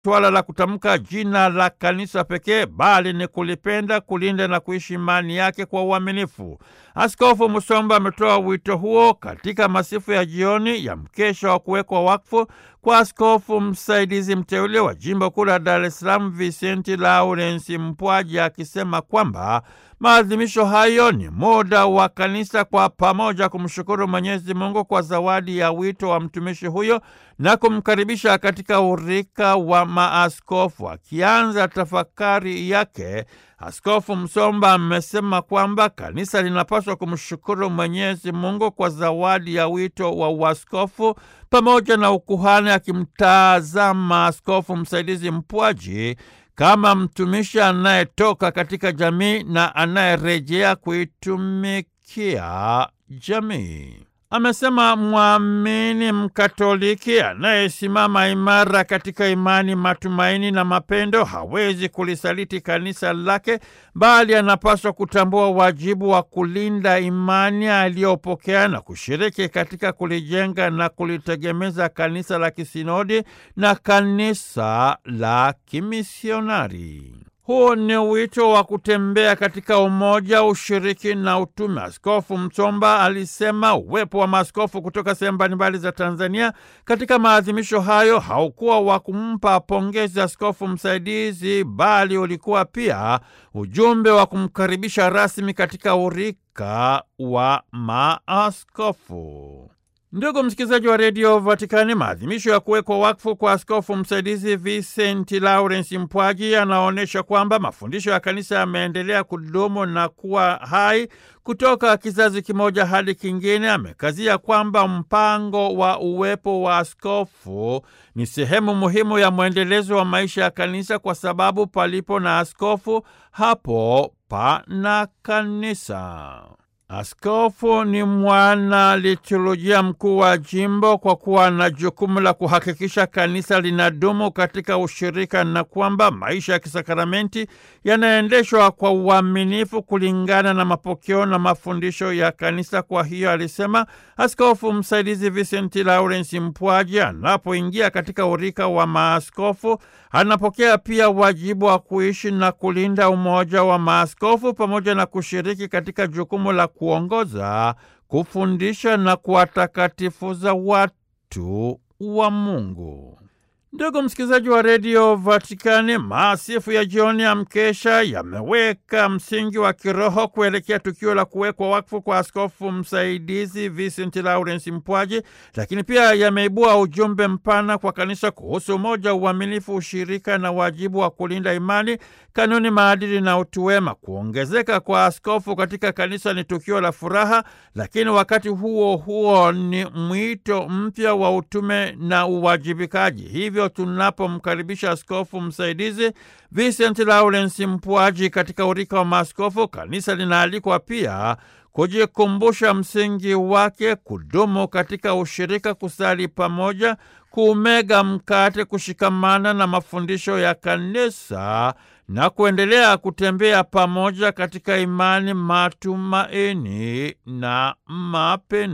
suala la kutamka jina la kanisa pekee, bali ni kulipenda, kulinda na kuishi imani yake kwa uaminifu. Askofu Musomba ametoa wito huo katika masifu ya jioni ya mkesha wa kuwekwa wakfu kwa askofu msaidizi mteule wa jimbo kuu la Dar es Salaam Vicenti Lawrence Mpwaji, akisema kwamba maadhimisho hayo ni muda wa kanisa kwa pamoja kumshukuru Mwenyezi Mungu kwa zawadi ya wito wa mtumishi huyo na kumkaribisha katika urika wa maaskofu. Akianza tafakari yake, Askofu Msomba amesema kwamba kanisa linapaswa kumshukuru Mwenyezi Mungu kwa zawadi ya wito wa uaskofu pamoja na ukuhani, akimtazama askofu msaidizi Mpwaji kama mtumishi anayetoka katika jamii na anayerejea kuitumikia jamii. Amesema mwamini Mkatoliki anayesimama imara katika imani, matumaini na mapendo hawezi kulisaliti kanisa lake, bali anapaswa kutambua wajibu wa kulinda imani aliyopokea na kushiriki katika kulijenga na kulitegemeza kanisa la kisinodi na kanisa la kimisionari. Huu ni wito wa kutembea katika umoja, ushiriki na utume. Askofu Msomba alisema uwepo wa maaskofu kutoka sehemu mbalimbali za Tanzania katika maadhimisho hayo haukuwa wa kumpa pongezi askofu msaidizi, bali ulikuwa pia ujumbe wa kumkaribisha rasmi katika urika wa maaskofu. Ndugu msikilizaji wa redio Vatikani, maadhimisho ya kuwekwa wakfu kwa askofu msaidizi Vicenti Lawrence Mpwaji yanaonyesha kwamba mafundisho ya kanisa yameendelea kudumu na kuwa hai kutoka kizazi kimoja hadi kingine. Amekazia kwamba mpango wa uwepo wa askofu ni sehemu muhimu ya mwendelezo wa maisha ya kanisa, kwa sababu palipo na askofu, hapo pana kanisa. Askofu ni mwana liturujia mkuu wa jimbo kwa kuwa na jukumu la kuhakikisha kanisa linadumu katika ushirika na kwamba maisha ya kisakramenti yanaendeshwa kwa uaminifu kulingana na mapokeo na mafundisho ya kanisa. Kwa hiyo, alisema askofu msaidizi Vicenti Lawrence Mpwaji anapoingia katika urika wa maaskofu anapokea pia wajibu wa kuishi na kulinda umoja wa maaskofu pamoja na kushiriki katika jukumu la kuongoza, kufundisha na kuwatakatifuza watu wa Mungu. Ndugu msikilizaji wa redio Vatikani, maasifu ya jioni ya mkesha yameweka msingi wa kiroho kuelekea tukio la kuwekwa wakfu kwa askofu msaidizi Vincent Lawrence Mpwaji, lakini pia yameibua ujumbe mpana kwa kanisa kuhusu umoja, uaminifu, ushirika na wajibu wa kulinda imani, kanuni, maadili na utu wema. Kuongezeka kwa askofu katika kanisa ni tukio la furaha, lakini wakati huo huo ni mwito mpya wa utume na uwajibikaji. Hivyo tunapomkaribisha askofu msaidizi Vincent Lawrence Mpwaji katika urika wa maaskofu, kanisa linaalikwa pia kujikumbusha msingi wake, kudumu katika ushirika, kusali pamoja, kuumega mkate, kushikamana na mafundisho ya kanisa na kuendelea kutembea pamoja katika imani, matumaini na mapendo.